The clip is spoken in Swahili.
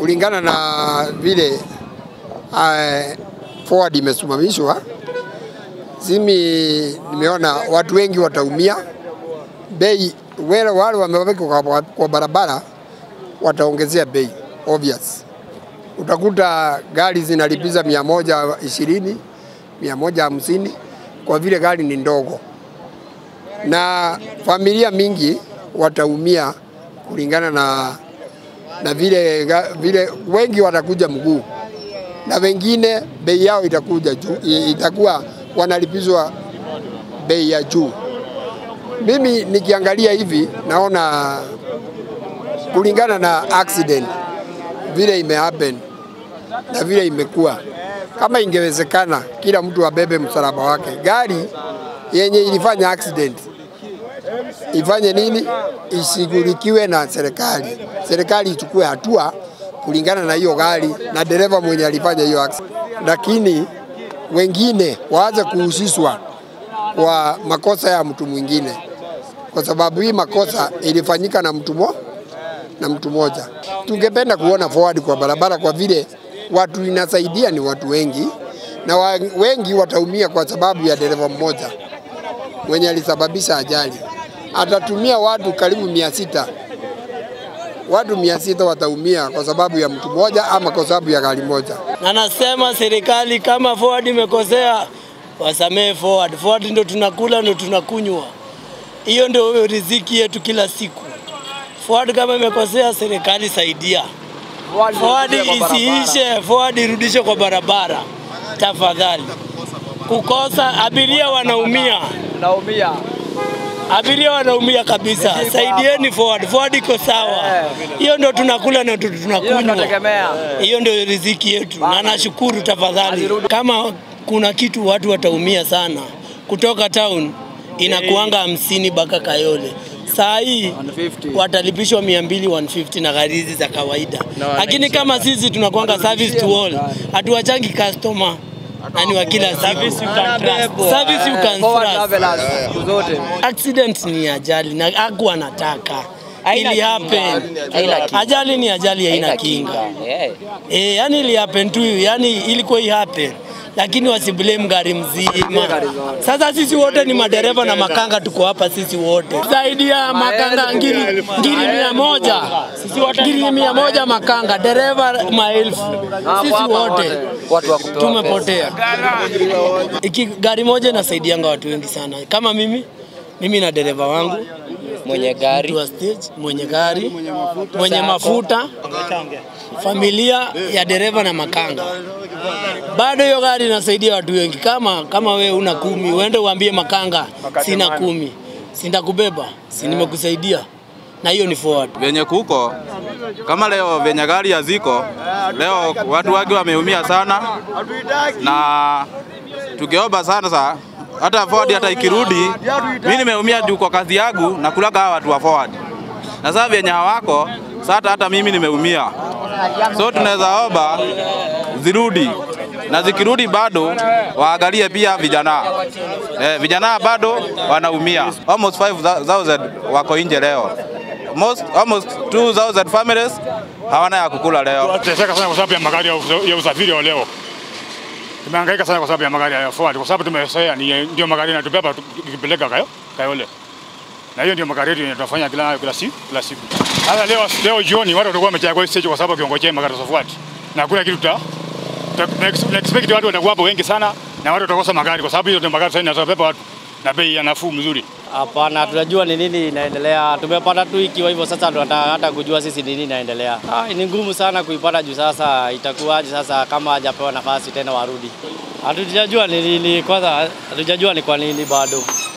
kulingana na vile uh, forward imesimamishwa, simi nimeona watu wengi wataumia. Bei wale wale wameweka kwa, kwa barabara wataongezea bei obvious. Utakuta gari zinalipiza mia moja ishirini mia moja hamsini kwa vile gari ni ndogo, na familia mingi wataumia kulingana na, na vile, ga- vile wengi watakuja mguu na wengine bei yao itakuja juu, itakuwa wanalipizwa bei ya juu. Mimi nikiangalia hivi naona kulingana na accident vile imehappen na vile imekuwa, kama ingewezekana kila mtu abebe msalaba wake. Gari yenye ilifanya accident ifanye nini? Ishughulikiwe na serikali, serikali ichukue hatua kulingana na hiyo gari na dereva mwenye alifanya hiyo accident, lakini wengine waanze kuhusishwa kwa makosa ya mtu mwingine, kwa sababu hii makosa ilifanyika na mtu mo, na mtu mmoja. Tungependa kuona forward kwa barabara, kwa vile watu inasaidia ni watu wengi, na wa, wengi wataumia kwa sababu ya dereva mmoja mwenye alisababisha ajali. Atatumia watu karibu mia sita watu mia sita wataumia kwa sababu ya mtu mmoja ama kwa sababu ya gari moja. na nasema serikali kama Ford imekosea wasamee Ford. Ford ndo tunakula ndo tunakunywa, hiyo ndio riziki yetu kila siku. Ford kama imekosea, serikali saidia Ford isiishe, Ford irudishe kwa barabara tafadhali. Kukosa abiria wanaumia, Naumia. abiria wanaumia kabisa. Saidieni Ford, Ford iko sawa, hiyo ndo tunakula na ndo Hiyo tunakunywa. tunategemea. Hiyo ndio riziki yetu, na nashukuru tafadhali. Kama kuna kitu watu wataumia sana kutoka town, inakuanga hamsini mpaka Kayole. Saa hii 150. watalipishwa mia mbili 150 na gari hizi za kawaida, lakini kama sisi tunakuanga service to all, hatuwachangi customer na ni wa kila siku. Service you can Forward trust. travelers, siku zote. Accident ni ajali na aku anataka Haina ili kinga. happen. Haina kinga. Ajali ni ajali, haina kinga. Eh. Eh, yani ili happen tu, yani ilikuwa i happen lakini wasiblame gari mzima. Sasa sisi wote ni madereva na makanga, tuko hapa sisi wote zaidi ya makanga ngiri, ngiri mia moja ngiri mia moja makanga, dereva maelfu, sisi wote Watu wa kupewa tumepotea. Iki gari moja inasaidianga watu wengi sana, kama mimi mimi na dereva wangu Mwenye gari mtu wa stage, mwenye gari, mwenye mafuta, familia ya dereva na makanga. Bado hiyo gari inasaidia watu wengi. Kama kama we una kumi, uende uambie makanga sina kumi, sindakubeba, si nimekusaidia, na hiyo ni forward. venye kuko kama leo venye gari haziko leo, watu wake wameumia sana, na tukiomba sana sa hata Ford hata ikirudi, mimi nimeumia juu kwa kazi yangu na kulaga hawa watu wa Ford, na sasa venye hawako sasa, hata mimi nimeumia, so tunaweza omba zirudi na zikirudi bado waangalie pia vijana eh, vijana bado wanaumia. Almost 5000 wako nje leo, most almost 2000 families hawana ya kukula leo. Tunateseka sana kwa sababu ya magari ya usa- ya usafiri wa leo. Tumehangaika sana kwa sababu ya magari ya Ford, kwa sababu tumezoea ni ndio magari yanatubeba tukipeleka kayo Kayole, na hiyo ndio magari yetu yenye tunafanya kila kila siku kila siku. Sasa leo leo jioni watu watakuwa wamejaa kwa hii stage kwa sababu kiongojea magari za Ford, na hakuna kitu tuta tuta- tuna ex- tuna expect watu watakuwa hapo wengi sana, na watu watakosa magari kwa sababu hizo ndio magari sasa zinazobeba watu na bei ya nafuu mzuri. Hapana, tunajua ni nini inaendelea. Tumepata tu ikiwa hivyo, sasa tunataka hata kujua sisi ni nini inaendelea. Ah, ni ngumu sana kuipata juu sasa itakuwaje sasa kama hajapewa nafasi tena warudi. Hatujajua ni nini kwanza, hatujajua ni kwa nini bado.